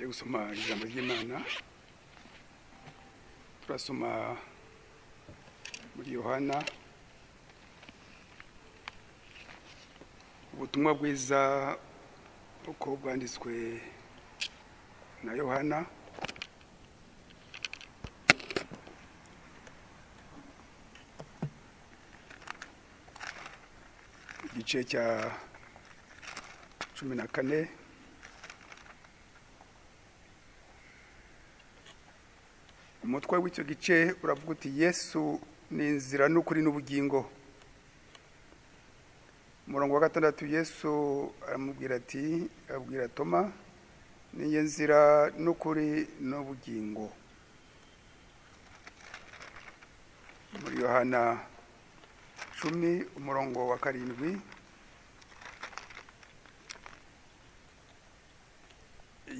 gusoma ijambo ry'imana turasoma muri yohana ubutumwa bwiza uko bwanditswe na yohana igice cya cumi na kane umutwe w'icyo gice uravuga uti yesu ni inzira n'ukuri n'ubugingo umurongo wa gatandatu yesu aramubwira ati abwira toma niyo nzira n'ukuri n'ubugingo muri yohana cumi umurongo wa karindwi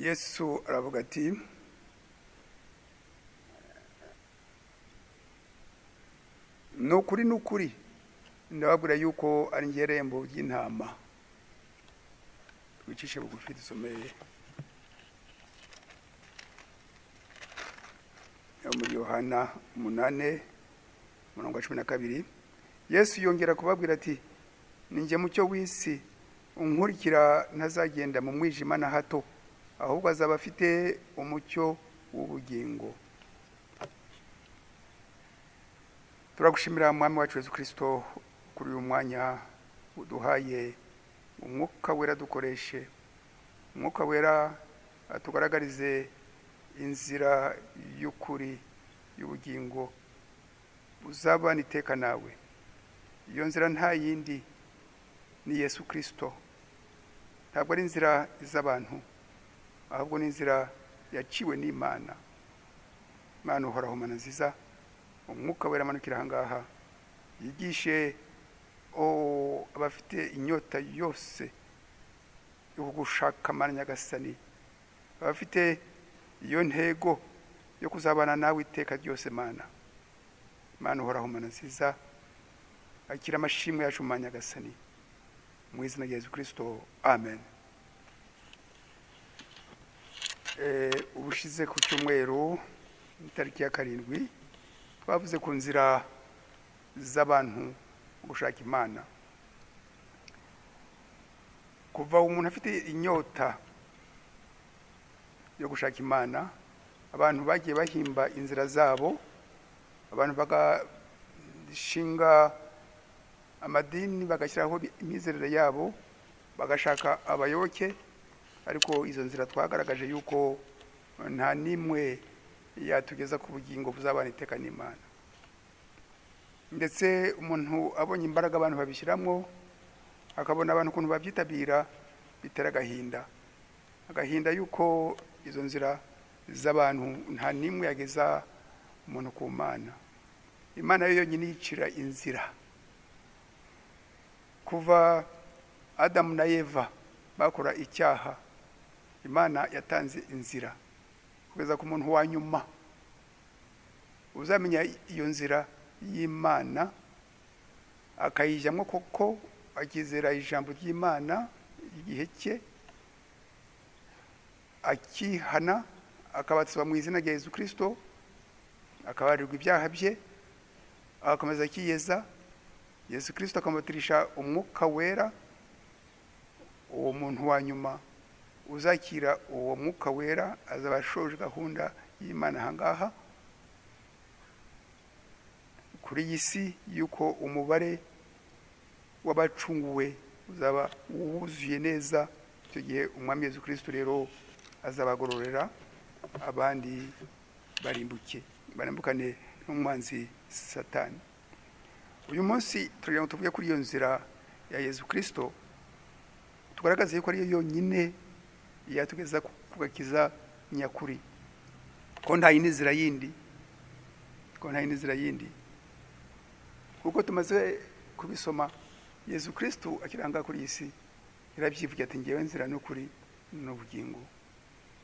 yesu aravuga ati ni ukuri ni ukuri ndababwira yuko ari njye rembo ry'intama twicishe bugufi dusomeye yo muri yohana umunane umurongo wa cumi na kabiri yesu yongera kubabwira ati ni njye mucyo w'isi unkurikira ntazagenda mu mwijima na hato ahubwo azaba afite umucyo w'ubugingo turagushimira mwami wacu Yesu kirisito kuri uyu mwanya uduhaye umwuka wera dukoreshe umwuka wera atugaragarize inzira y'ukuri y'ubugingo uzabana iteka nawe iyo nzira nta yindi ni yesu kirisito ntabwo ari inzira z'abantu ahubwo ni inzira yaciwe n'imana imana uhoraho mana nziza umwuka wera amanukira ahangaha yigishe abafite inyota yose yo gushaka amara nyagasani abafite iyo ntego yo kuzabana nawe iteka ryose mana mana uhoraho mana nziza akira amashimwe yacu mu nyagasani mu izina rya yesu kirisito amen ubushize ku cyumweru itariki ya karindwi twavuze ku nzira z'abantu gushaka imana kuva umuntu afite inyota yo gushaka imana abantu bagiye bahimba inzira zabo abantu bagashinga amadini bagashyiraho imyizerere yabo bagashaka abayoboke ariko izo nzira twagaragaje yuko nta n'imwe yatugeza ku bugingo buzabana iteka n'imana ndetse umuntu abonye imbaraga abantu babishyiramo akabona abantu ukuntu babyitabira bitera agahinda agahinda yuko izo nzira z'abantu nta n'imwe yageza umuntu ku mana imana yo yonyine yicira inzira kuva adamu na eva bakora icyaha imana yatanze inzira kugeza ku muntu wa nyuma uzamenya iyo nzira y'imana akayijyamo koko akizera ijambo ry'imana igihe cye akihana akabatswa mu izina rya yesu kirisito akabarirwa ibyaha bye agakomeza akiyeza yesu kirisito akamutirisha umwuka wera uwo muntu wa nyuma uzakira uwo mwuka wera azaba ashoje gahunda y'imana ahangaha kuri iyi si y'uko umubare w'abacunguwe uzaba wuzuye neza icyo gihe umwami Yesu kirisito rero azabagororera abandi barimbuke barimbukane n'umwanzi satani uyu munsi turagira ngo tuvuge kuri iyo nzira ya Yesu kirisito tugaragaze yuko ariyo yonyine yatugeza ku gakiza nyakuri ko nta yindi nzira yindi ko nta yindi nzira yindi kuko tumaze kubisoma yesu kirisitu akiranga kuri iyi si yarabyivugira ati ngewe nzira n'ukuri n'ubugingo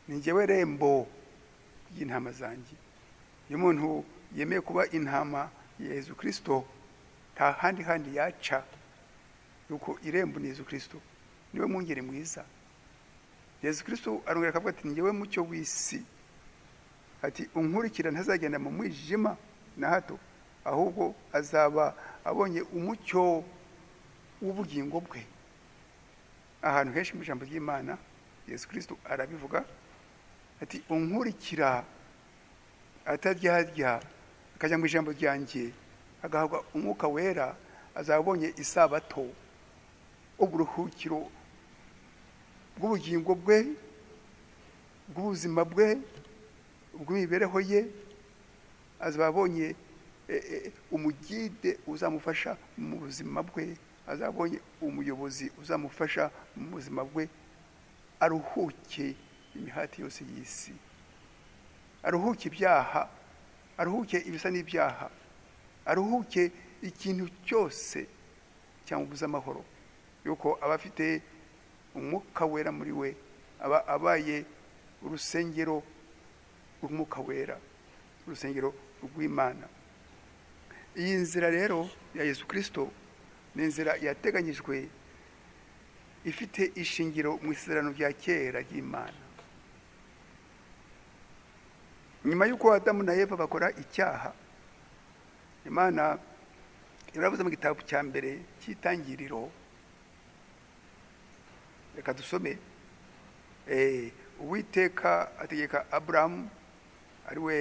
ni ngewe rembo ry'intama zanjye iyo umuntu yemeye kuba intama ya yesu kirisitu nta handi handi yaca yuko irembo ni yesu kirisitu niwe mwungeri mwiza yesu kirisito arongera akavuga ati ngewe mucyo w'isi ati unkurikira ntazagenda mu mwijima na hato ahubwo azaba abonye umucyo w'ubugingo bwe ahantu henshi mu ijambo ry'imana yesu kirisito arabivuga ati unkurikira ataryarya akajya mu ijambo ryanjye agahabwa umwuka wera azaba abonye isabato uburuhukiro bw'ubugingo bwe bw'ubuzima bwe bw'imibereho ye azaba abonye eh, eh, umugide uzamufasha mu buzima bwe azaba abonye umuyobozi uzamufasha mu buzima bwe aruhuke imihati yose y'isi aruhuke ibyaha aruhuke ibisa n'ibyaha aruhuke ikintu cyose cyamubuza amahoro yuko aba afite umwuka wera muri we aba abaye urusengero rw'umwuka wera urusengero rw'imana iyi nzira rero ya yesu kirisito ni inzira yateganyijwe ifite ishingiro mu isezerano rya kera ry'imana nyuma y'uko adamu na eva bakora icyaha imana iravuze mu gitabo cya mbere cy'itangiriro reka dusome uwiteka ategeka aburahamu ariwe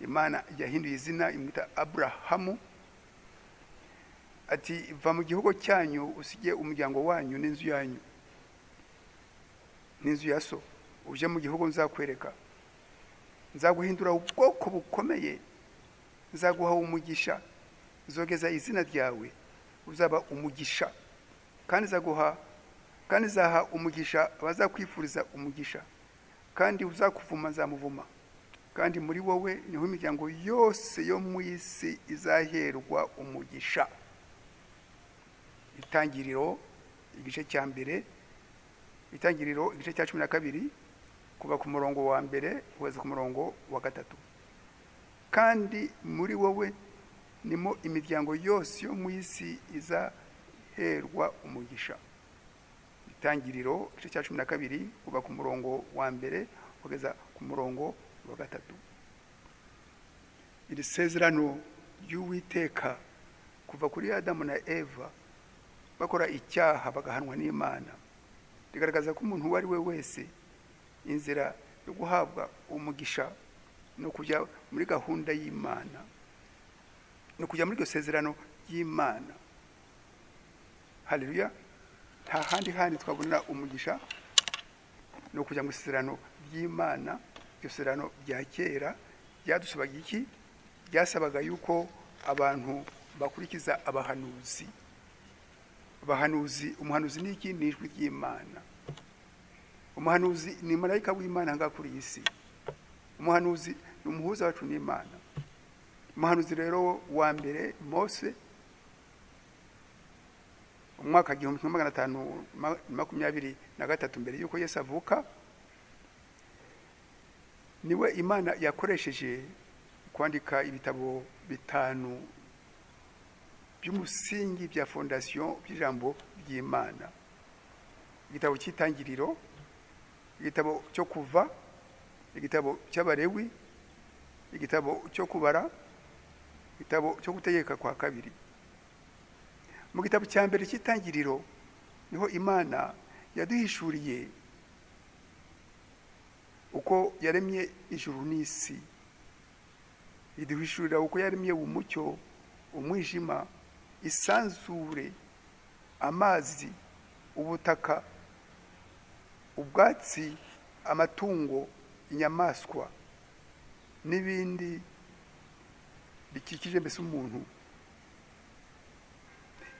imana yahinduye izina imwita aburahamu ati va mu gihugu cyanyu usige umuryango wanyu n'inzu yanyu n'inzu ya so uje mu gihugu nzakwereka nzaguhindura ubwoko bukomeye nzaguha umugisha zogeza izina ryawe uzaba umugisha kandi nzaguha kandi zaha umugisha abazakwifuriza umugisha kandi uzakuvuma nzamuvuma kandi muri wowe niho imiryango yose yo mu isi izaherwa umugisha itangiriro igice cya mbere itangiriro igice cya cumi na kabiri kuva ku murongo wa mbere kugeza ku murongo wa gatatu kandi muri wowe nimo imiryango yose yo mu isi izaherwa umugisha itangiriro igice cya cumi na kabiri kuva ku murongo wa mbere kugeza ku murongo wa gatatu iri sezerano ry'uwiteka kuva kuri adamu na eva bakora icyaha bagahanwa n'imana rigaragaza ko umuntu uwo ari we wese inzira yo guhabwa umugisha no kujya muri gahunda y'imana no kujya muri iryo sezerano ry'imana hareruya nta handi handi twabonera umugisha no kujya mu isezerano ry'imana iryo serano rya kera ryadusabaga iki ryasabaga yuko abantu bakurikiza abahanuzi abahanuzi umuhanuzi ni iki ni ijwi ry'imana umuhanuzi ni marayika w'imana aha kuri iyi si umuhanuzi ni umuhuza wacu n'imana umuhanuzi rero wa mbere mose umwaka igihumbi kimwe magana atanu makumyabiri na gatatu mbere y'uko yesu avuka niwe imana yakoresheje kwandika ibitabo bitanu by'umusingi bya fondasiyo by'ijambo ry'imana igitabo cy'itangiriro igitabo cyo kuva igitabo cy'abarewi igitabo cyo kubara igitabo cyo gutegeka kwa kabiri mu gitabo cya mbere cy'itangiriro niho imana yaduhishuriye uko yaremye ijuru n'isi iduhishurira uko yaremye umucyo umwijima isanzure amazi ubutaka ubwatsi amatungo inyamaswa n'ibindi bikikije mbese umuntu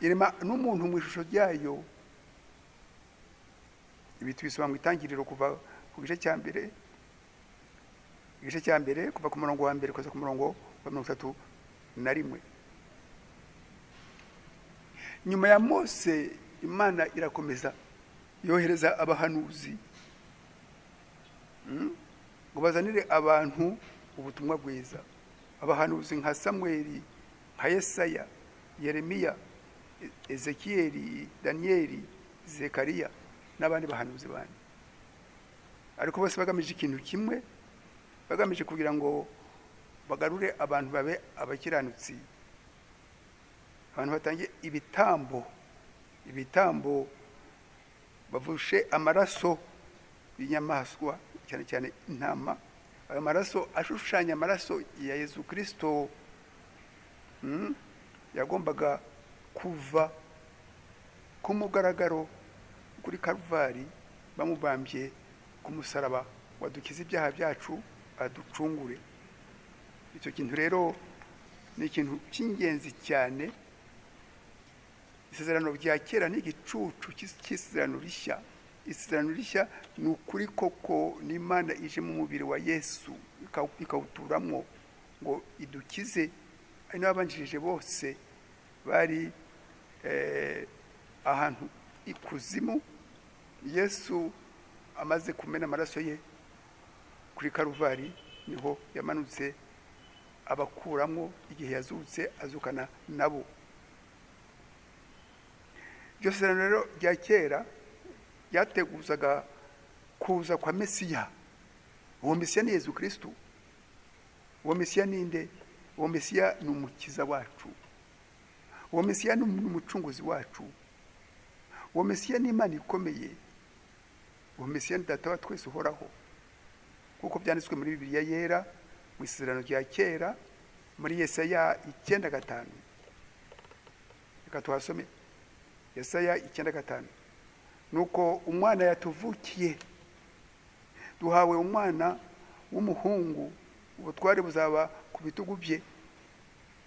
irema n'umuntu mu ishusho ryayo ibi tubisoma mu itangiriro kuva ku gice cya mbere igice cya mbere kuva ku murongo wa mbere kugeza ku murongo wa mirongo itatu na rimwe nyuma ya mose imana irakomeza yohereza abahanuzi ngo bazanire abantu ubutumwa bwiza abahanuzi nka samweli nka yesaya yeremiya ezekiyeli daniyeli zekariya n'abandi bahanuzi bandi ariko bose bagamije ikintu kimwe bagamije kugira ngo bagarure abantu babe abakiranutsi abantu batangiye ibitambo ibitambo bavushe amaraso y'inyamaswa cyane cyane intama ayo maraso ashushanya amaraso ya yezu kirisito mm, yagombaga kuva ku mugaragaro kuri karuvari bamubambye ku musaraba wadukiza ibyaha byacu aducungure icyo kintu rero ni ikintu cy'ingenzi cyane isezerano rya kera ni igicucu cy'isezerano rishya isezerano rishya ni ukuri koko n'imana ije mu mubiri wa yesu ikaw- ikawuturamo ngo idukize ari n'ababanjirije bose bari eh, ahantu ikuzimu yesu amaze kumena amaraso ye kuri karuvari niho yamanutse abakuramo igihe yazutse azukana nabo iryo sezerano rero rya kera ryateguzaga kuza kwa mesiya uwo mesiya ni yezu kirisitu uwo mesiya ni nde uwo mesiya ni umukiza wacu uwo mesiya ni umucunguzi wacu uwo mesiya ni imana ikomeye uwo mesiya ni data wa twese uhoraho kuko byanditswe muri bibiliya yera mu isezerano rya kera muri yesaya icyenda gatanu reka tuhasome yesaya icyenda gatanu nuko umwana yatuvukiye duhawe umwana w'umuhungu ubutware buzaba ku bitugu bye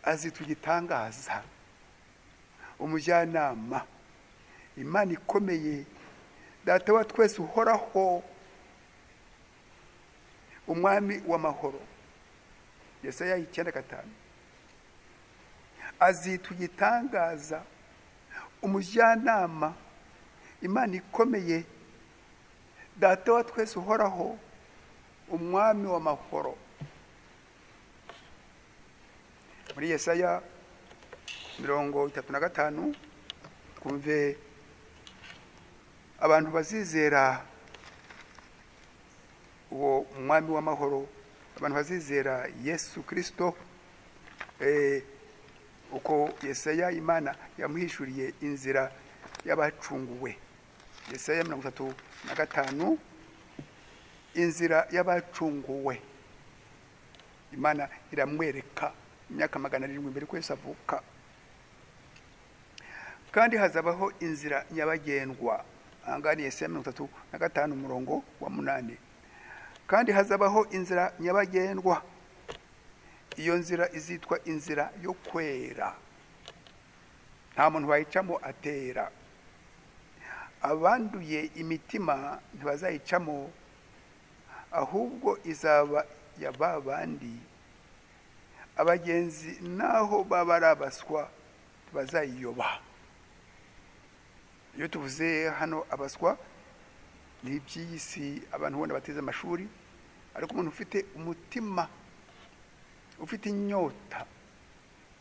azi tugitangaza umujyanama imana ikomeye data wa twese uhoraho umwami w'amahoro yesaya icyenda gatanu azi tugitangaza umujyanama imana ikomeye data wa twese uhoraho umwami w'amahoro muri yesaya mirongo itatu na gatanu twumve abantu bazizera uwo mwami w'amahoro abantu bazizera yesu kirisito eh, uko yesaya imana yamuhishuriye inzira y'abacunguwe yesaya mirongo itatu na gatanu inzira y'abacunguwe imana iramwereka imyaka magana arindwi mbere kwese avuka kandi hazabaho inzira nyabagendwa ahangaha ni yesaya mirongo itatu na gatanu umurongo wa munani kandi hazabaho inzira nyabagendwa iyo nzira izitwa inzira yo kwera nta muntu wayicamo atera abanduye imitima ntibazayicamo ahubwo izaba ya ba bandi abagenzi naho baba ari abaswa ntibazayiyoba iyo tuvuze hano abaswa ni iby'iyi si abantu ubona bateze amashuri ariko umuntu ufite umutima ufite inyota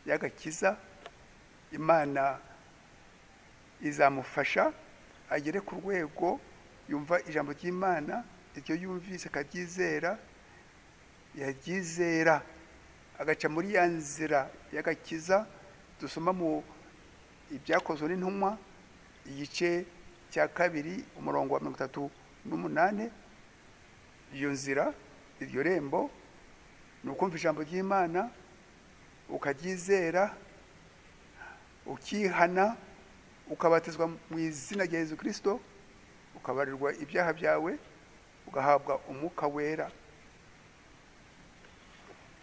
y'agakiza imana izamufasha agere ku rwego yumva ijambo ry'imana iryo yumvise akaryizera yaryizera agaca muri ya nzira y'agakiza dusoma mu ibyakozwe n'intumwa igice cya kabiri umurongo wa mirongo itatu n'umunani iyo nzira iryo rembo ni ukumva ijambo ry'imana ukaryizera ukihana ukabatizwa mu izina rya yezu kirisito ukabarirwa ibyaha byawe ugahabwa umwuka wera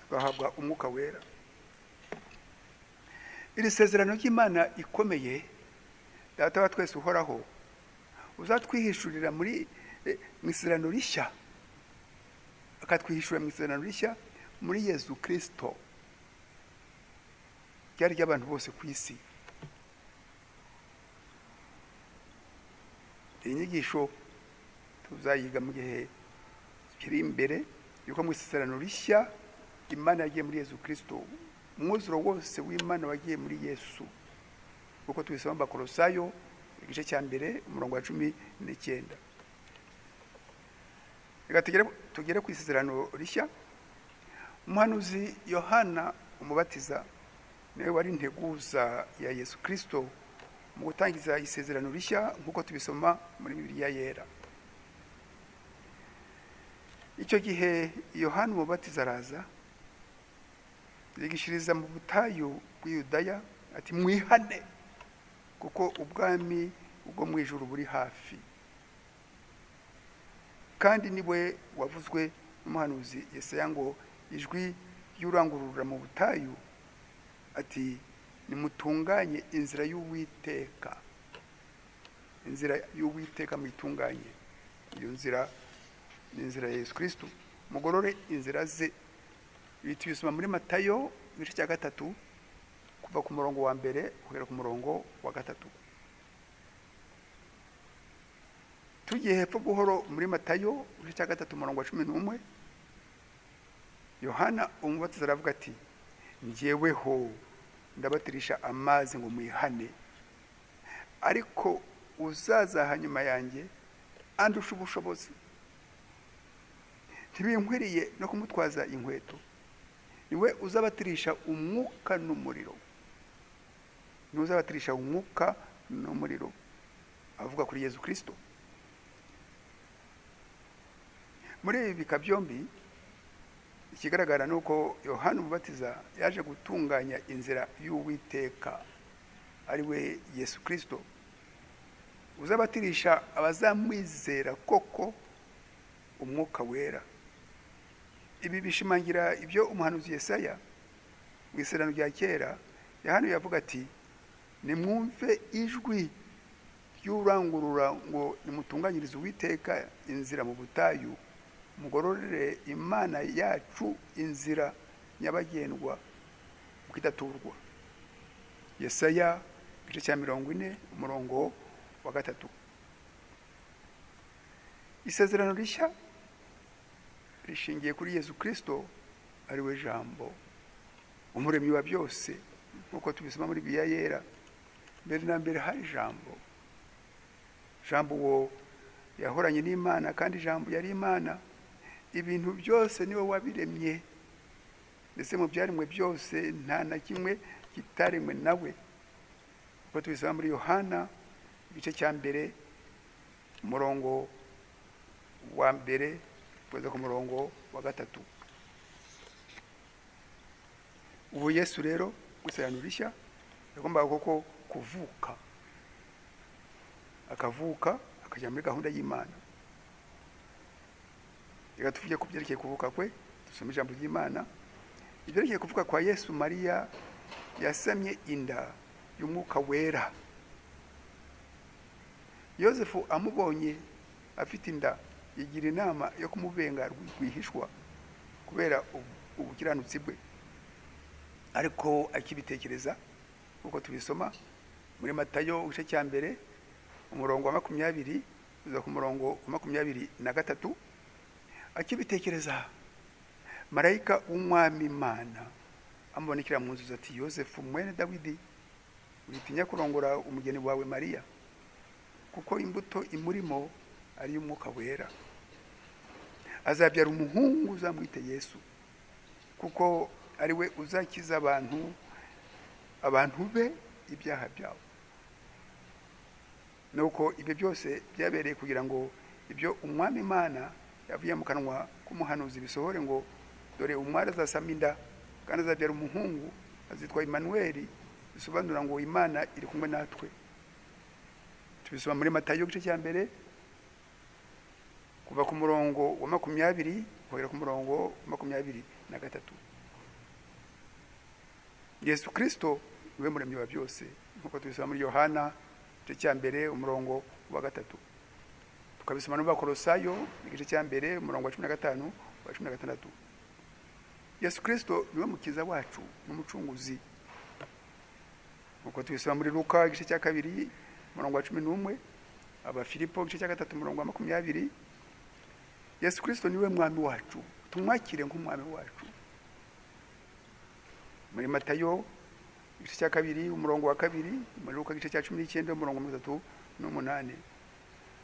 ugahabwa umwuka wera iri sezerano ry'imana ikomeye data wa twese uhoraho uzatwihishurira muri eh, mu isezerano rishya akatwihishurira mu isezerano rishya muri yezu kirisito ryari ry'abantu bose ku isi iyi nyigisho tuzayiga mu gihe kiri imbere yuko mu isezerano rishya imana yagiye muri yezu kirisito umwuzuro wose w'imana wagiye muri yesu kuko tubisoma bakorosayo igice cya mbere umurongo wa cumi n'icyenda reka tugere tugere ku isezerano rishya umuhanuzi yohana umubatiza niwe wari integuza ya yesu kirisito mu gutangiza isezerano rishya nk'uko tubisoma muri bibiliya yera icyo gihe yohana umubatiza araza yigishiriza mu butayu bw'iyudaya ati mwihane kuko ubwami ubwo mu ijuru buri hafi kandi niwe wavuzwe n'umuhanuzi Yesaya ngo ijwi ry'urangurura mu butayu ati nimutunganye inzira y'uwiteka inzira y'uwiteka muyitunganye iyo nzira ni inzira ya yesu kirisito mugorore inzira ze ibi tubisoma muri matayo igice cya gatatu kuva ku murongo wa mbere guhera ku murongo wa gatatu tugiye hepfo buhoro muri matayo igice cya gatatu umurongo wa cumi n'umwe yohana umubatiza aravuga ati ngeweho ndabatirisha amazi ngo mwihane ariko uzaza hanyuma yanjye andusha ubushobozi ntibinkwiriye no kumutwaza inkweto niwe uzabatirisha umwuka n'umuriro niwe uzabatirisha umwuka n'umuriro avuga kuri yezu kirisito muri ibi bika byombi ikigaragara ni uko yohani umubatiza yaje gutunganya inzira y'uwiteka ari we yesu kirisito uzabatirisha abazamwizera koko umwuka wera ibi bishimangira ibyo umuhanuzi Yesaya mu isezerano rya kera yohani yavuga ati nimwumve ijwi ry'urangurura ngo nimutunganyirize uwiteka inzira mu butayu mugororere imana yacu inzira nyabagendwa mukidaturwa yesaya igice cya mirongo ine umurongo wa gatatu isezerano rishya rishingiye kuri yezu kirisito ari we jambo umuremyi wa byose nk'uko tubisoma muri biya yera mbere na mbere hari jambo jambo uwo yahoranye n'imana kandi jambo yari imana ibintu byose niwe wabiremye ndetse mu byaremwe byose nta na kimwe kitaremwe nawe uko tubisaba muri yohana igice cya mbere umurongo wa mbere kugeza ku murongo wa gatatu ubu yesu rero gusobanura rishya yagombaga koko kuvuka akavuka akajya muri gahunda y'imana reka tuvuge ku byerekeye kuvuka kwe dusoma ijambo ry'imana ibyerekeye kuvuka kwa yesu mariya yasamye inda y'umwuka wera yosefu amubonye afite inda yigira inama yo kumubenga rwihishwa kubera ubukiranutsi bwe ariko akibitekereza nk'uko tubisoma muri matayo igice cya mbere umurongo wa makumyabiri uza ku murongo wa makumyabiri na gatatu akibitekereza marayika w'umwami imana amubonekera mu nzu ati yosefu mwene dawidi witinya kurongora umugeni wawe mariya kuko imbuto imurimo ari iy'umwuka wera azabyara umuhungu uzamwite yesu kuko ari we uzakiza abantu abantu be ibyaha byabo nuko ibyo byose byabereye kugira ngo ibyo umwami imana yavuye mu kanwa k'umuhanuzi bisohore ngo dore umwari azasama inda kandi azabyara umuhungu azitwa Emmanuel bisobanura ngo imana iri kumwe natwe tubisoma muri matayo igice cya mbere kuva ku murongo wa makumyabiri guhera ku murongo wa makumyabiri na gatatu yesu kirisito niwe muremyi wa byose nk'uko tubisoma muri yohana igice cya mbere umurongo wa gatatu tukabisoma n'ubakorosayo igice cya mbere umurongo wa cumi na gatanu wa cumi na gatandatu yesu kirisito niwe mukiza wacu n'umucunguzi uko tubisoma muri luka igice cya kabiri umurongo wa cumi n'umwe abafilipo igice cya gatatu umurongo wa makumyabiri yesu kirisito niwe mwami wacu tumwakire nk'umwami wacu muri matayo igice cya kabiri umurongo wa kabiri muri luka igice cya cumi n'icyenda umurongo wa mirongo itatu n'umunani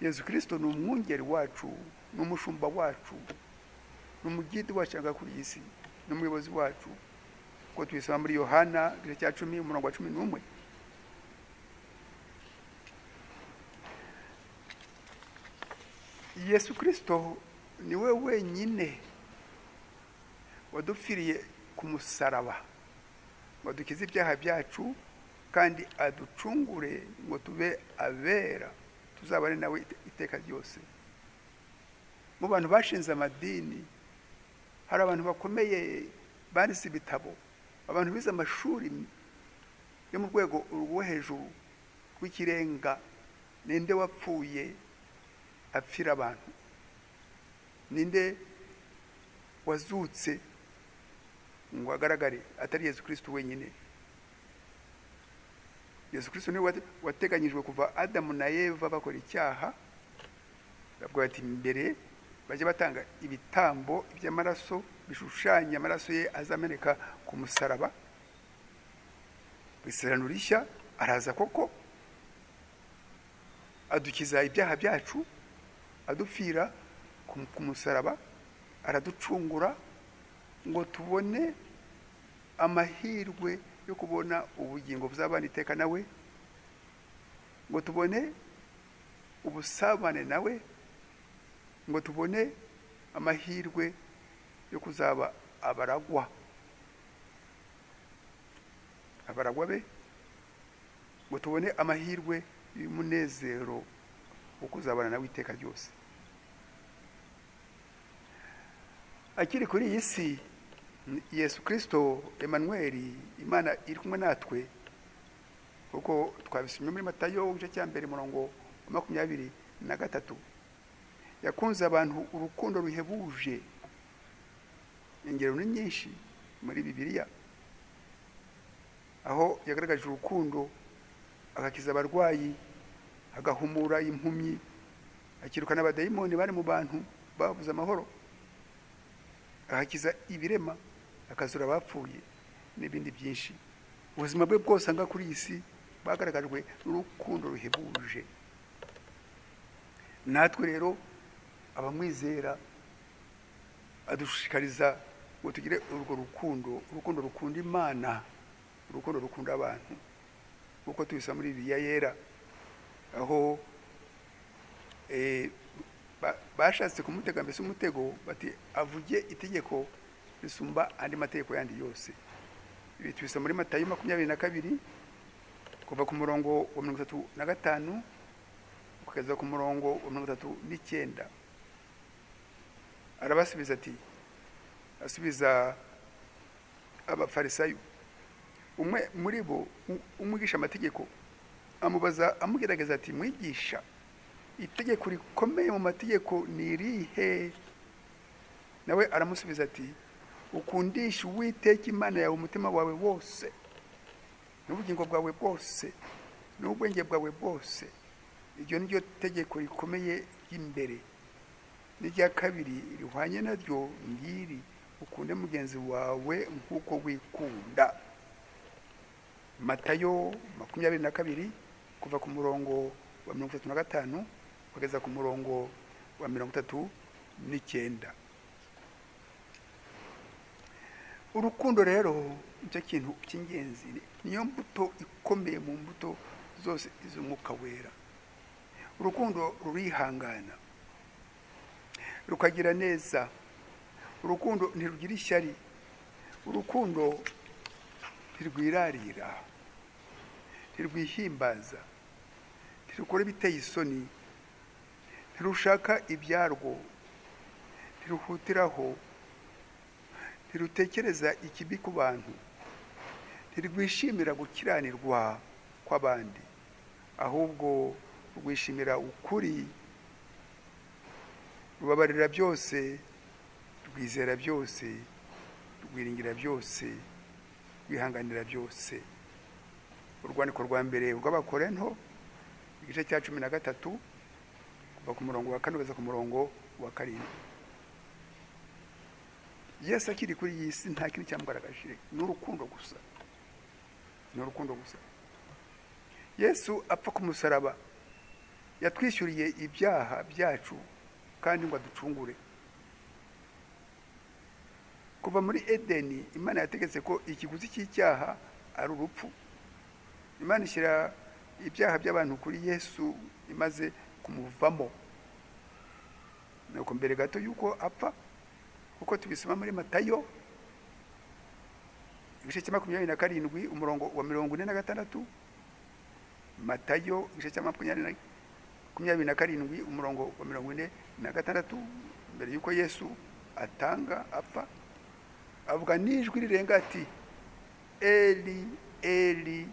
yezu kirisito ni umwungeri wacu n'umushumba wacu n'umugidi wacu yanga kuri iyi si n'umuyobozi wacu kuko tubisoma muri yohana igice cya cumi umurongo wa cumi n'umwe yesu kirisito ni we wenyine wadupfiriye ku musaraba ngo dukize ibyaha byacu kandi aducungure ngo tube abera tuzabane nawe ite- iteka ryose mu bantu bashinze amadini hari abantu bakomeye banditse ibitabo abantu bize amashuri yo mu rwego rwo hejuru rw'ikirenga ninde wapfuye apfira abantu ninde wazutse ngo agaragare atari yesu kirisiti wenyine yesu kirisiti niwe wate- wateganyijwe kuva adamu na eva bakora icyaha bavuga bati mbere bajya batanga ibitambo by'amaraso bishushanya amaraso ye azameneka ku musaraba Mu isezerano rishya araza koko adukiza ibyaha byacu adupfira ku ku musaraba araducungura ngo tubone amahirwe yo kubona ubugingo buzabana iteka nawe ngo tubone ubusabane nawe ngo tubone amahirwe yo kuzaba abaragwa abaragwa be ngo tubone amahirwe y'umunezero wo kuzabana nawe iteka ryose akiri kuri iyi si yesu kirisito emanweri imana iri kumwe natwe kuko twabisomye muri matayo igice cya mbere murongo wa makumyabiri na gatatu yakunze abantu urukundo ruhebuje ingero ni nyinshi muri bibiliya aho yagaragaje urukundo agakiza abarwayi agahumura impumyi akirukana abadayimoni bari mu bantu babuze amahoro agakiza ibirema akazura abapfuye n'ibindi byinshi ubuzima bwe bwose anga kuri iyi si bwagaragajwe n'urukundo ruhebuje natwe rero abamwizera adushishikariza ngo tugire urwo rukundo urukundo rukunda imana urukundo rukunda abantu nk'uko tubisa muri bibiliya yera aho eh, ba- bashatse kumutega mbese umutego bati avuge itegeko risumba andi mategeko yandi yose ibi tubisa muri matayo makumyabiri na kabiri kuva ku murongo wa mirongo itatu na gatanu ukageza ku murongo wa mirongo itatu n'icyenda arabasubiza ati asubiza abafarisayo umwe muri bo u- umwigisha amategeko amubaza amugerageza ati mwigisha itegeko rikomeye mu mategeko ni irihe nawe aramusubiza ati ukundisha uwiteka imana yawe umutima wawe wose n'ubugingo bwawe bwose n'ubwenge bwawe bwose iryo ni ryo tegeko rikomeye ry'imbere n'irya kabiri rihwanye naryo ngiri ukunde mugenzi wawe nk'uko wikunda matayo makumyabiri na kabiri kuva ku murongo wa mirongo itatu na gatanu kugeza ku murongo wa mirongo itatu n'icyenda urukundo rero nicyo kintu cy'ingenzi niyo mbuto ikomeye mu mbuto zose iz'umwuka wera urukundo rurihangana rukagira neza urukundo ntirugira ishyari urukundo ntirwirarira ntirwihimbaza ntirukora ibiteye isoni ntirushaka ibyarwo ntiruhutiraho ntirutekereza ikibi ku bantu ntirwishimira gukiranirwa kw'abandi ahubwo rwishimira ukuri rubabarira byose rwizera byose rwiringira byose rwihanganira byose urwandiko rwa mbere rw'abakorento igice cya cumi na gatatu kuva ku murongo wa kane kugeza ku murongo wa karindwi yesu akiri kuri iyi si nta kintu cyamugaragaje ni urukundo gusa ni urukundo gusa yesu apfa ku musaraba yatwishyuriye ibyaha byacu kandi ngo aducungure kuva muri edeni imana yategetse ko ikiguzi cy'icyaha ari urupfu imana ishyira ibyaha by'abantu kuri yesu imaze kumuvamo nuko mbere gato y'uko apfa kuko tubisoma muri matayo igice cya makumyabiri na karindwi umurongo wa mirongo ine na gatandatu matayo igice cya makumyabiri na makumyabiri na karindwi umurongo wa mirongo ine na gatandatu mbere y'uko yesu atanga apfa avuga n'ijwi rirenga ati eri eri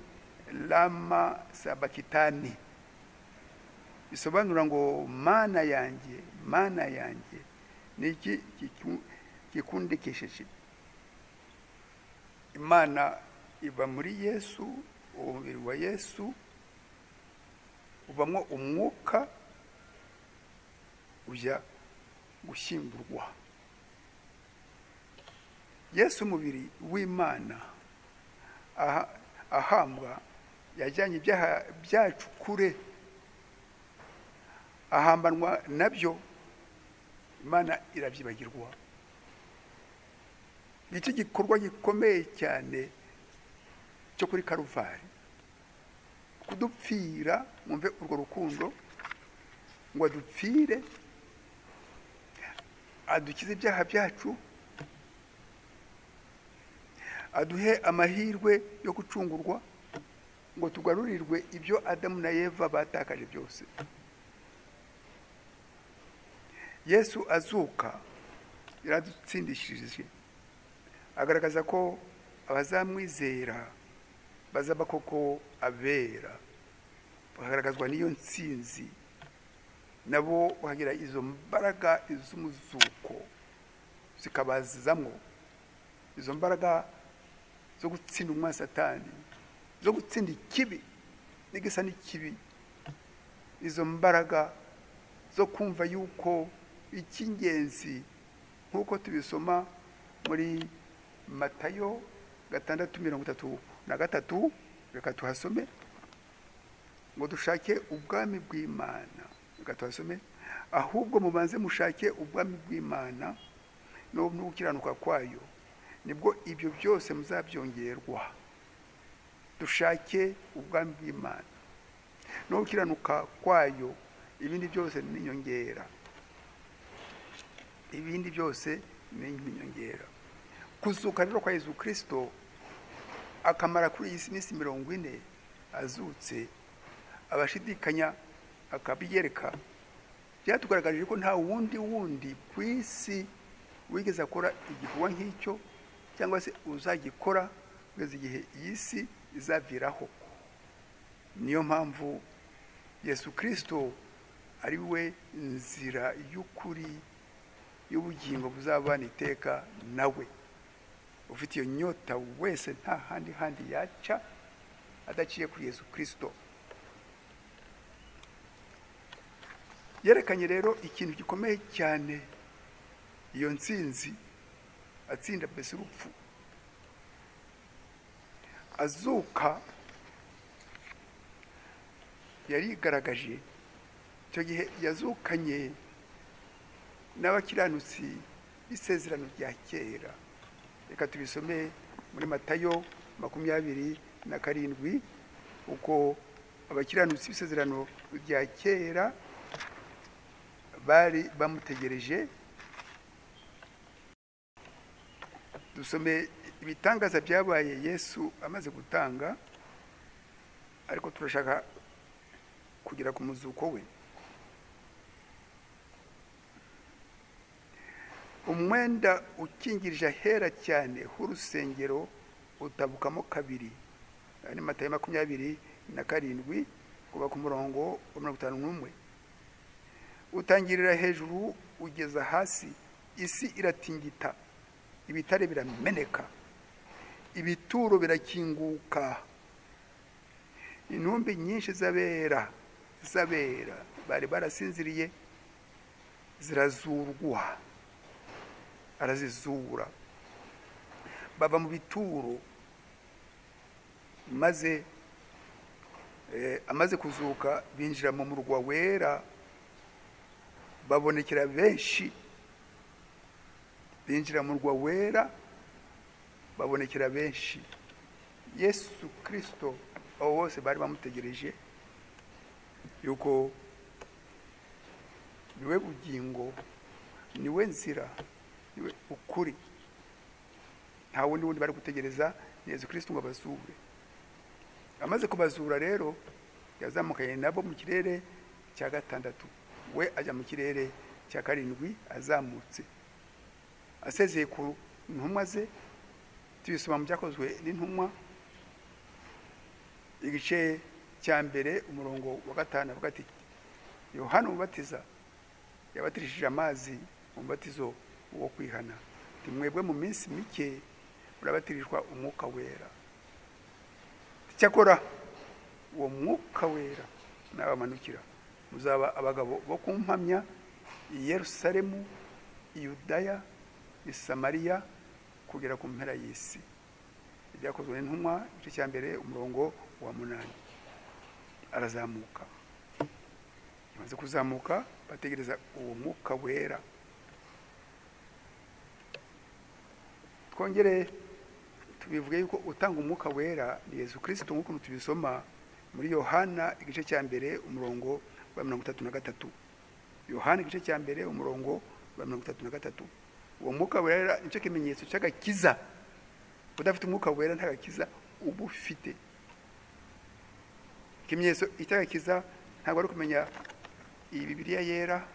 lama sabakitani bisobanura ngo mana yanjye mana yanjye ni iki gikundikishije imana iva muri yesu uwo mubiri wa yesu uvamo umwuka ujya gushyingurwa yesu umubiri w'imana aha- ahambwa yajyanye ibyaha byacu kure ahambanwa nabyo imana irabyibagirwa nicyo gikorwa gikomeye cyane cyo kuri karuvari kudupfira mwumve urwo rukundo ngo adupfire adukize ibyaha byacu aduhe amahirwe yo gucungurwa ngo tugarurirwe ibyo adamu na eva batakaje byose yesu azuka yaradutsindishirije agaragaza ko abazamwizera bazaba koko abera bakagaragazwa n'iyo nsinzi nabo bakagira izo mbaraga iz'umuzuko zikabazizamo izo mbaraga zo gutsinda umwasatani zo gutsinda ikibi n'igisa n'ikibi izo mbaraga zo kumva yuko icy'ingenzi nk'uko tubisoma muri matayo gatandatu mirongo itatu na gatatu reka tuhasome ngo dushake ubwami bw'imana reka tuhasome ahubwo mubanze mushake ubwami bw'imana no no gukiranuka kwayo nibwo ibyo byose muzabyongerwa dushake ubwami bw'imana no gukiranuka kwayo ibindi byose ni inyongera ibindi byose ni inyongera kuzuka rero kwa yezu kirisito akamara kuri iyi si minsi mirongo ine azutse abashidikanya akabiyereka byatugaragarije ko nta wundi wundi ku isi wigeze akora igikorwa nk'icyo cyangwa se uzagikora kugeza igihe iyi si izaviraho niyo mpamvu yesu kirisito ari we nzira y'ukuri y'ubugingo buzabana iteka nawe ufite iyo nyota wese nta handi handi yaca adaciye kuri yesu kirisito yerekanye rero ikintu gikomeye cyane iyo nsinzi atsinda mbese urupfu azuka yarigaragaje icyo gihe yazukanye n'abakiranutsi b'isezerano rya kera reka tubisome muri matayo makumyabiri na karindwi uko abakiranutsi b'isezerano rya kera bari bamutegereje dusome ibitangaza byabaye yesu amaze gutanga ariko turashaka kugera ku muzuko we umwenda ukingirije ahera cyane h'urusengero utabukamo kabiri Aya ni matayo makumyabiri na karindwi kuva ku murongo wa mirongo itanu n'umwe utangirira hejuru ugeza hasi isi iratingita ibitare birameneka ibituro birakinguka intumbi nyinshi z'abera z'abera bari barasinziriye zirazurwa arazizura bava mu bituro maze eh, amaze kuzuka binjira mu murwa wera babonekera benshi binjira mu rwa wera babonekera benshi yesu kirisito abo bose bari bamutegereje yuko niwe bugingo niwe nzira niwe ukuri nta wundi wundi bari gutegereza ni yesu kirisito ngo abazure amaze kubazura rero yazamukanye nabo mu kirere cya gatandatu we ajya mu kirere cya karindwi azamutse asezeye ku ntumwa ze tubisoma mu byakozwe n'intumwa igice cya mbere umurongo wa gatanu avuga ati yohana umubatiza yabatirishije amazi umubatizo wo kwihana ati mwebwe mu minsi mike murabatirishwa umwuka wera cyakora uwo mwuka wera nabamanukira muzaba abagabo bo kumpamya i yerusalemu i yudaya i samariya kugera ku mpera y'isi ibyakozwe n'intumwa igice cya mbere umurongo wa munani arazamuka yamaze kuzamuka bategereza uwo mwuka wera twongere tubivuge yuko utanga umwuka wera ni yezu kirisito nk'uko tubisoma muri yohana igice cya mbere umurongo wa mirongo itatu na gatatu yohana igice cya mbere umurongo wa mirongo itatu na gatatu uwo mwuka wera nicyo kimenyetso cy'agakiza udafite umwuka wera nta gakiza uba ufite ikimenyetso cy'agakiza ntabwo ari ukumenya iyi bibiriya yera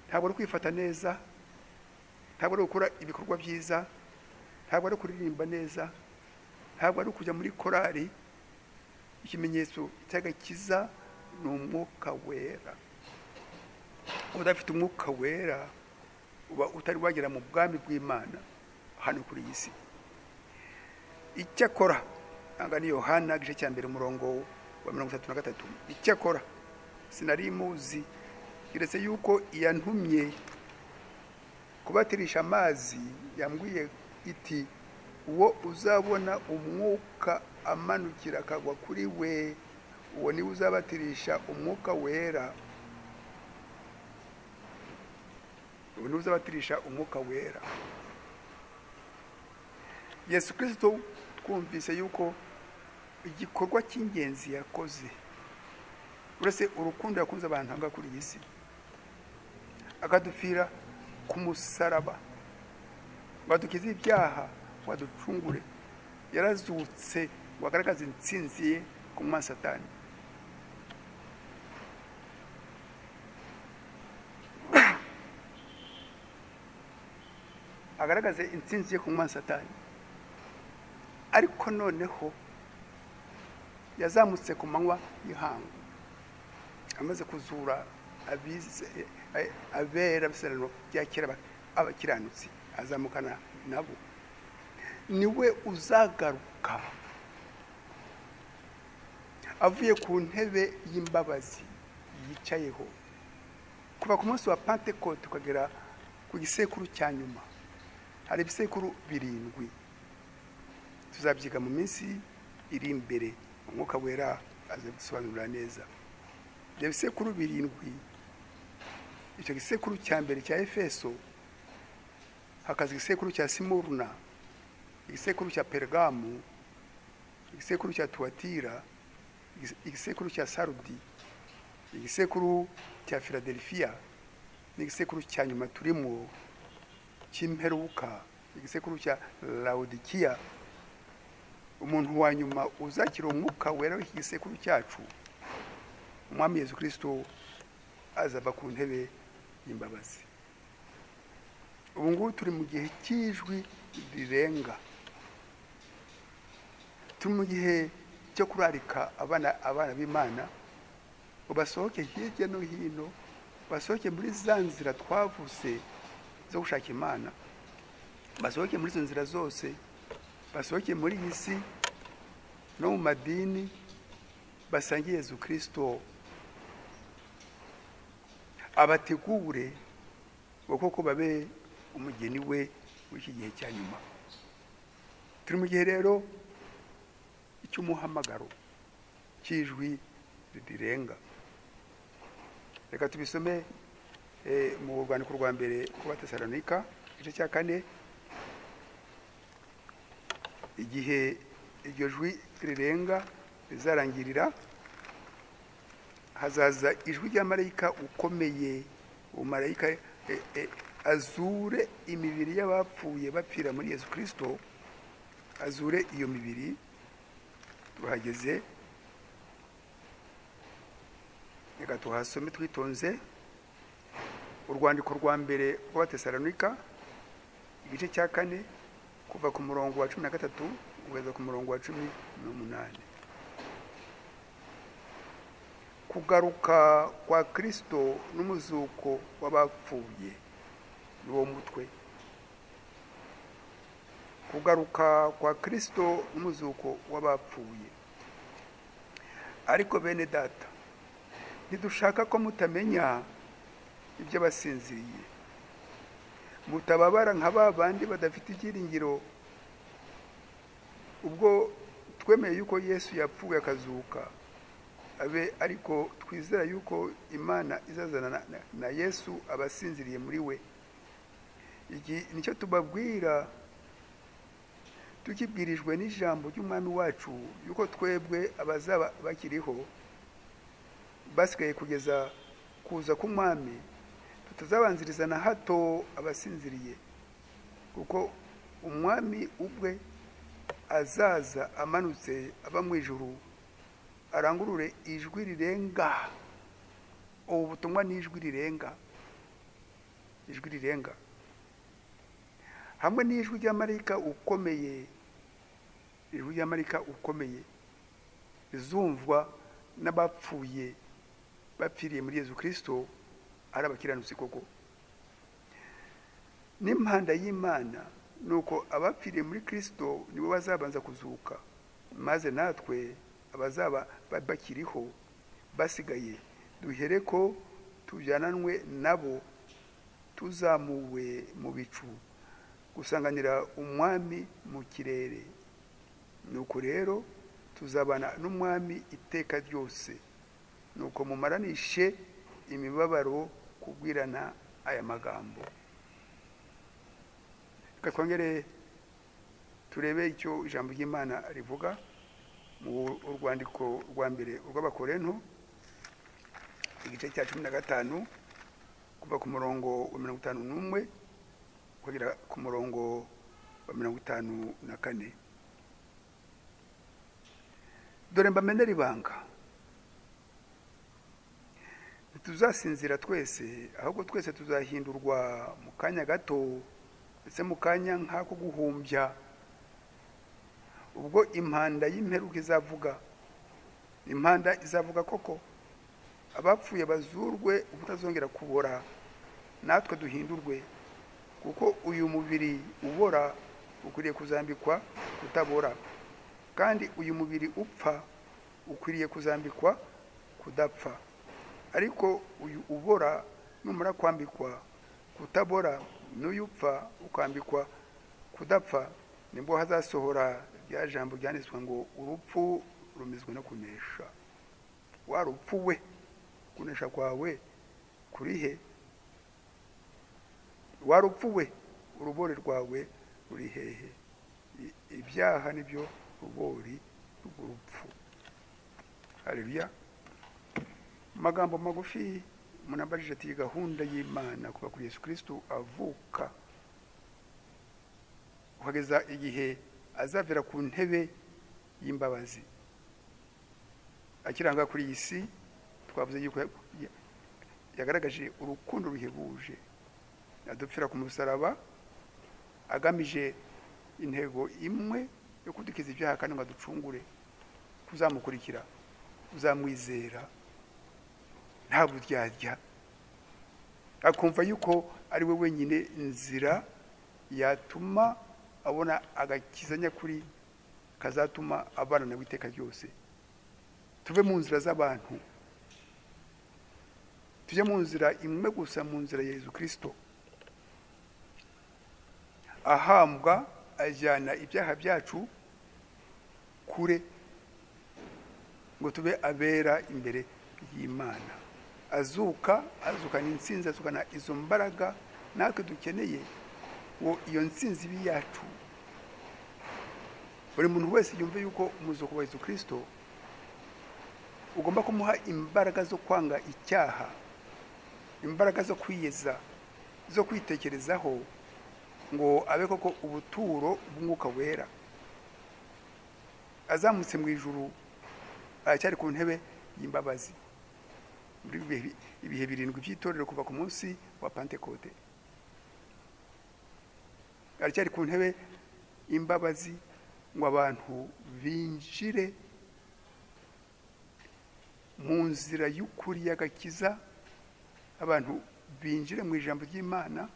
ntabwo ari kwifata neza ntabwo ari gukora ibikorwa byiza ntabwo ari kuririmba neza ntabwo ari ukujya muri korari ikimenyetso cy'agakiza ni umwuka wera udafite umwuka wera uba utari wagera mu bwami bw'imana hano kuri iyi si icyakora ntabwo ni yohana igice cya mbere umurongo wa mirongo itatu na gatatu icyakora sinari imuzi keretse yuko iyantumye kubatirisha amazi yambwiye iti uwo uzabona umwuka amanukira akagwa kuri we uwo niwe uzabatirisha umwuka wera ubu niwe uzabatirisha umwuka wera yesu kirisito twumvise yuko igikorwa cy'ingenzi yakoze uretse urukundo yakunze abantu hanga kuri iyi si akadupfira ku musaraba ngo adukize ibyaha ngo aducungure yarazutse ngo agaragaze insinzi ye ku mwasatani agaragaze insinzi ye ku satani ariko noneho yazamutse ku manywa y'ihangu amaze kuzura abera bisobanuro byakira abakiranutsi azamukana nabo niwe uzagaruka avuye ku ntebe y'imbabazi yicayeho kuva ku munsi wa pantekote ukagera ku gisekuru cya nyuma hari ibisekuru birindwi tuzabyiga mu minsi iri imbere umwuka wera azabisobanurira neza ibyo bisekuru birindwi icyo gisekuru cya mbere cya efeso hakaza igisekuru cya simuruna igisekuru cya peregamu igisekuru cya tuwatira igisekuru cya sarudi igisekuru cya filadelifiya n'igisekuru cya nyuma turimo cy'imperuka igisekuru cya lawudikiya umuntu wa nyuma uzakira umwuka wera w'iki gisekuru cyacu umwami yezu kirisito azava ku ntebe y'imbabazi ubu ngubu turi mu gihe cy'ijwi rirenga turi mu gihe cyo kurarika abana abana b'imana ngo basohoke hirya no hino basohoke muri za nzira twavuze zo gushaka imana basohoke muri izo nzira zose basohoke muri iyi si no mu madini basangiye yezu kirisito abategure ngo koko babe umugeni we w'iki gihe cya nyuma turi mu gihe rero icy'umuhamagaro cy'ijwi rirenga reka tubisome eh, mu rwandiko rwa mbere ku batesalonika igice cya kane igihe iryo jwi rirenga rizarangirira hazaza ijwi rya marayika ukomeye uwo marayika eh, eh, azure imibiri y'abapfuye bapfira muri yesu kirisito azure iyo mibiri turahageze reka tuhasome twitonze urwandiko rwa mbere rw'abatesalonika igice cya kane kuva ku murongo wa cumi na gatatu kugeza ku murongo wa cumi n'umunani kugaruka kwa kirisito n'umuzuko w'abapfuye ni uwo mutwe kugaruka kwa kirisito n'umuzuko w'abapfuye ariko bene data ntidushaka ko mutamenya iby'abasinziriye mutababara nka ba bandi badafite ibyiringiro ubwo twemeye yuko yesu yapfuye akazuka abe ariko twizera yuko imana izazana na- na- na yesu abasinziriye muri we iki nicyo tubabwira tukibwirijwe n'ijambo ry'umwami wacu yuko twebwe abazaba bakiriho basigaye kugeza kuza k'umwami tutazabanziriza na hato abasinziriye kuko umwami ubwe azaza amanutse ava mu ijuru arangurure ijwi rirenga ubu butumwa ni ijwi rirenga ijwi rirenga hamwe n'ijwi rya marayika ukomeye ijwi rya marayika ukomeye rizumvwa n'abapfuye bapfiriye muri yezu kirisito ari abakiranutsi koko n'impanda y'imana ni uko abapfiriye muri kirisito nibo bazabanza kuzuka maze natwe abazaba ba- bakiriho basigaye duhere ko tujyananwe nabo tuzamuwe mu bicu gusanganira umwami mu kirere nuko rero tuzabana n'umwami iteka ryose nuko mumaranishe imibabaro kubwirana aya magambo reka twongere turebe icyo ijambo ry'imana rivuga mu rwandiko rwa mbere urw'abakorento igice cya cumi na gatanu kuva ku murongo wa mirongo itanu n'umwe kugera ku murongo wa mirongo itanu na kane dore mbamenera ibanga ntituzasinzira twese ahubwo twese tuzahindurwa mu kanya gato ndetse mu kanya nk'ako guhumbya ubwo impanda y'imperuka izavuga impanda izavuga koko abapfuye bazurwe ubutazongera kubora natwe duhindurwe kuko uyu mubiri ubora ukwiriye kuzambikwa kutabora kandi uyu mubiri upfa ukwiriye kuzambikwa kudapfa ariko uyu ubora numara kwambikwa kutabora n'uyu upfa ukambikwa kudapfa nibwo hazasohora rya jambo ryanditswe ngo urupfu rumizwe no kunesha wa rupfu we kunesha kwawe kuri he wa rupfu we urubori rwawe ruri hehe I- ibyaha nibyo rubori rw'urupfu haleluya magambo magufi munambajije ati "Iyi gahunda y'imana kuva kuri yesu kristo avuka kugeza igihe azavira ku ntebe y'imbabazi akiranga kuri iyi si twavuze yuko ya- ya- yagaragaje urukundo ruhebuje adupfira ku musaraba agamije intego imwe yo kudukiza ibyaha kandi ngo aducungure kuzamukurikira uzamwizera nta buryarya akumva yuko ari we wenyine nzira yatuma abona agakiza nyakuri kazatuma abana nawe iteka ryose tuve mu nzira z'abantu tujye mu nzira imwe gusa mu nzira ya yezu kirisito ahambwa ajyana ibyaha byacu kure ngo tube abera imbere y'imana azuka azukana insinzi azukana izo mbaraga natwe dukeneye ngo iyo nsinzi ibe iyacu buri muntu wese yumve yuko umuzuko wa Yesu kirisito ugomba kumuha imbaraga zo kwanga icyaha imbaraga zo kwiyeza zo kwitekerezaho ngo abe koko ubuturo bw'umwuka wera azamutse mu ijuru aracyari ku ntebe y'imbabazi muri ibihe- ibihe birindwi by'itorero kuva ku munsi wa pantekote aracyari ku ntebe y'imbabazi ngo abantu binjire mu nzira y'ukuri y'agakiza abantu binjire mu ijambo ry'imana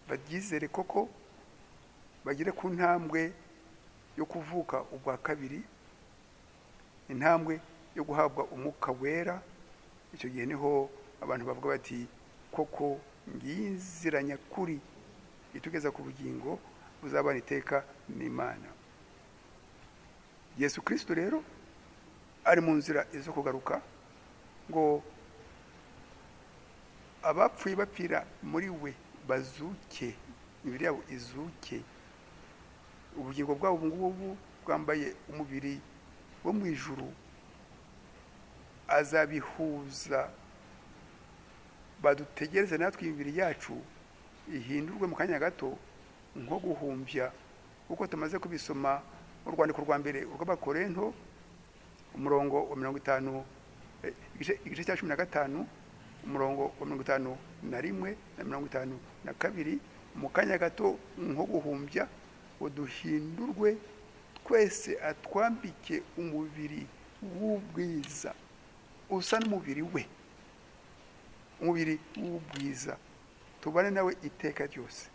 baryizere koko bagere ku ntambwe yo kuvuka ubwa kabiri intambwe yo guhabwa umwuka wera icyo gihe niho abantu bavuga bati koko ngiyi inzira nyakuri itugeza ku bugingo buzabana iteka n'imana yesu kirisito rero ari mu nzira zo kugaruka ngo abapfuye bapfira muri we bazuke imibiri yabo izuke ubugingo bwabo ubu ngubu bwambaye umubiri wo mu ijuru azabihuza badutegereze natwe imibiri yacu ihindurwe mu kanya gato nko guhumbya uko tumaze kubisoma mu rwandiko rwa mbere urw'abakorento umurongo wa mirongo itanu eh, igice- igice cya cumi na gatanu umurongo wa mirongo itanu na rimwe na mirongo itanu na kabiri mu kanya gato nko guhumbya ngo duhindurwe twese atwambike umubiri w'ubwiza usa n'umubiri we umubiri w'ubwiza tubane nawe iteka ryose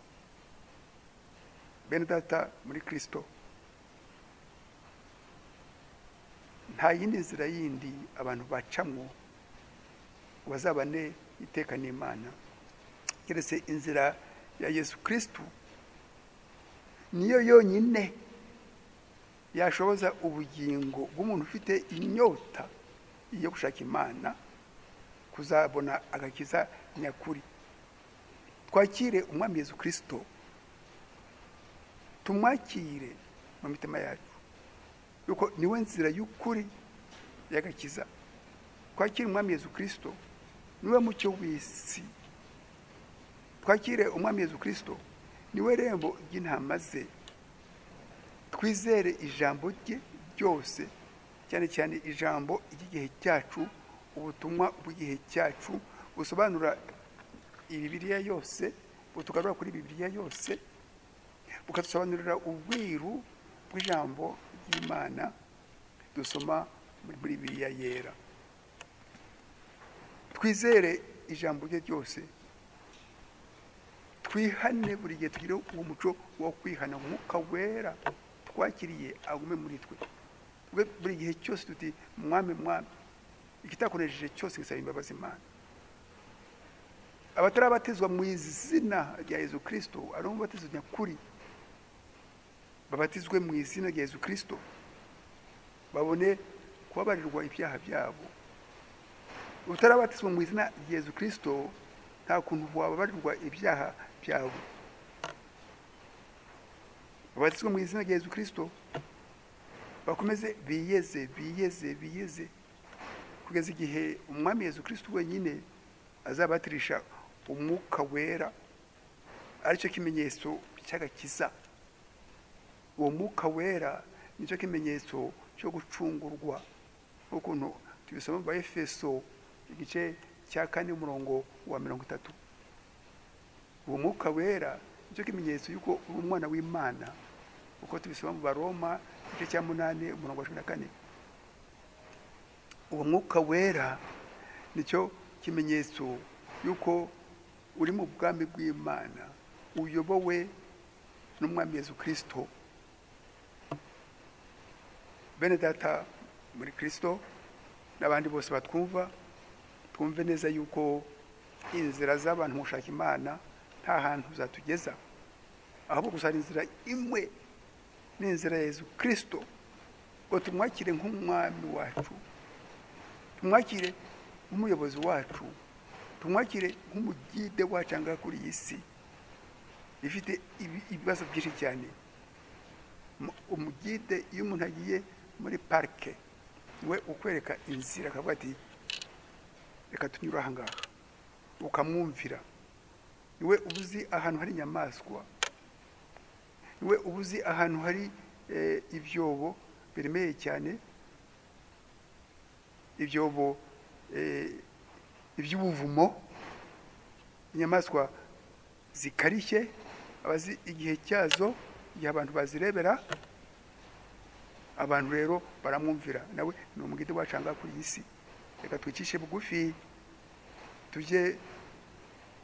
bene data muri kirisito nta yindi nzira yindi abantu bacamwo ngo bazabane iteka n'imana keretse inzira ya yesu kirisito niyo yonyine yashoboza ubugingo bw'umuntu ufite inyota yo gushaka imana kuzabona agakiza nyakuri twakire umwami yesu kirisito tumwakire mu mitima yacu yuko niwe nzira y'ukuri y'agakiza twakire umwami yezu kirisito niwe mucyo w'isi twakire umwami yezu kirisito niwe rembo ry'intama ze twizere ijambo rye ryose cyane cyane ijambo ry'igihe cyacu ubutumwa bw'igihe cyacu busobanura ibibiriya yose butugarura kuri bibiriya yose bukadusobanurira ubwiru bw'ijambo ry'imana dusoma muri biriya yera twizere ijambo rye ryose twihane buri gihe tugire uwo muco wo kwihana umwuka wera twakiriye agume muri twe twe buri gihe cyose tuti mwami mwami ikitakoresheje cyose gisaba imbabazi imana abatarabatizwa mu izina rya yezu kirisito ari umubatizo nyakuri babatizwe mu izina rya Yezu Kristo babone kubabarirwa ibyaha byabo utarabatizwa mu izina rya Yezu Kristo nta kuntu wababarirwa ibyaha byawe babatizwe mu izina rya Yezu Kristo bakomeze biyeze biyeze biyeze kugeza igihe umwami Yezu Kristo wenyine azabatirisha umwuka wera aricyo kimenyetso cy'agakiza uwo mwuka wera nicyo kimenyetso cyo gucungurwa nk'ukuntu tubisoma mu efeso igice cya kane umurongo wa mirongo itatu uwo mwuka wera nicyo kimenyetso y'uko uri umwana w'imana uko tubisoma mu baroma igice cya munani umurongo wa cumi na kane uwo mwuka wera nicyo kimenyetso y'uko uri mu bwami bw'imana uyobowe n'umwami yezu kirisito bene data muri kirisito n'abandi bose batwumva twumve neza yuko inzira z'abantu mu gushaka imana nta hantu zatugeza ahubwo gusa hari inzira imwe ni inzira ya yezu kirisito ngo tumwakire nk'umwami wacu tumwakire nk'umuyobozi wacu tumwakire nk'umugide wacu aha ngaha kuri iyi si ifite ibi- ibibazo byinshi cyane Mu- umugide iyo umuntu agiye muri parike we ukwereka inzira akavuga ati reka tunyure aha ngaha ukamwumvira niwe uba uzi ahantu hari inyamaswa niwe uba uzi ahantu hari eh, ibyobo biremeye cyane ibyobo eh, iby'ubuvumo inyamaswa zikarishye abazi igihe cyazo igihe abantu bazirebera abantu rero baramwumvira nawe ni umugide wacanga kuri iyi si reka twicishe bugufi tujye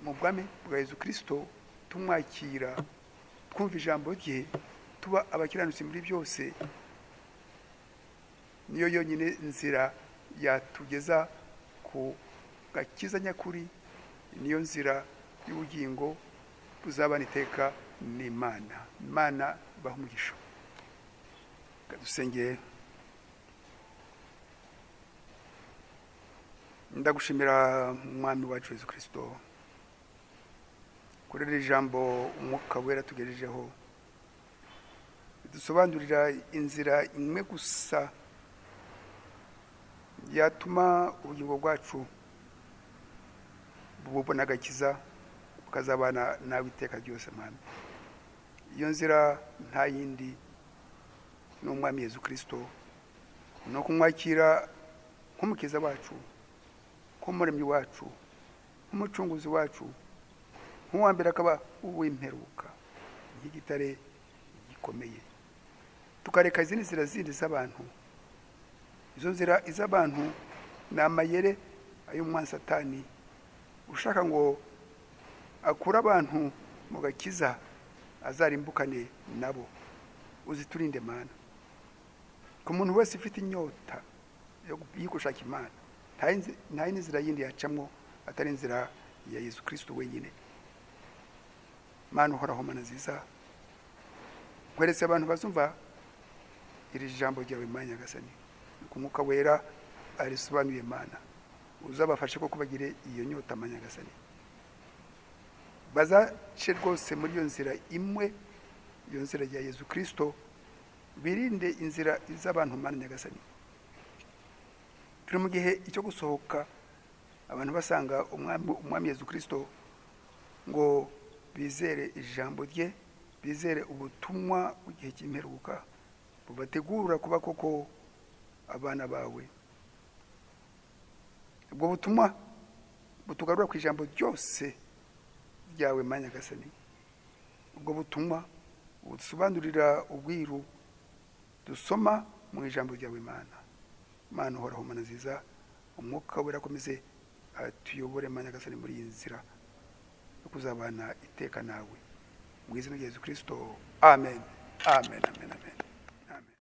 mu bwami bwa yezu kirisito tumwakira twumva ijambo rye tuba abakiranutsi muri byose niyo yonyine nzira yatugeza ku gakiza nyakuri niyo nzira y'ubugingo buzabana iteka n'imana imana ibaha umugisha Reka dusengere ndagushimira umwami wacu yezu kirisito kuri iri jambo umwuka wera tugejejeho dusobanurira inzira imwe gusa yatuma ubugingo bwacu bubona agakiza bukazabana nawe iteka ryose mwami iyo nzira nta yindi ni umwami yezu kirisito ni ukumwakira nk'umukiza wacu nk'umuremyi wacu nk'umucunguzi wacu nk'uwa mbere akaba uw'imperuka nk'igitare gikomeye tukareka izindi nzira zindi z'abantu izo nzira iz'abantu ni amayere ay'umwansatani ushaka ngo akure abantu mu gakiza azarimbukane nabo uziturinde mana ku muntu wese ufite inyota yo gu- yo gushaka imana nta yindi- nta yindi nzira yindi yacamo atari inzira ya yezu kirisito wenyine mana uhoraho mana nziza nkweretse abantu bazumva iri jambo ryawe mana nyagasani ku mwuka wera arisobanuye mana uzabafashe koko bagire iyo nyota mana nyagasani bazace rwose muri iyo nzira imwe iyo nzira ya yezu kirisito birinde inzira z'abantu mana nyagasani turi mu gihe cyo gusohoka abantu basanga umwami umwami yezu kirisito ngo bizere ijambo rye bizere ubutumwa bw'igihe cy'imperuka bubategura kuba koko abana bawe ubwo butumwa butugarura ku ijambo ryose ryawe ma nyagasani ubwo butumwa budusobanurira ubwiru dusoma mu ijambo ryawe mana mana uhoraho mana nziza umwuka wera akomeze atuyobore ma nyagasani muri iyi nzira yo kuzabana iteka nawe mu izina rya yezu kirisito amen amen amen amen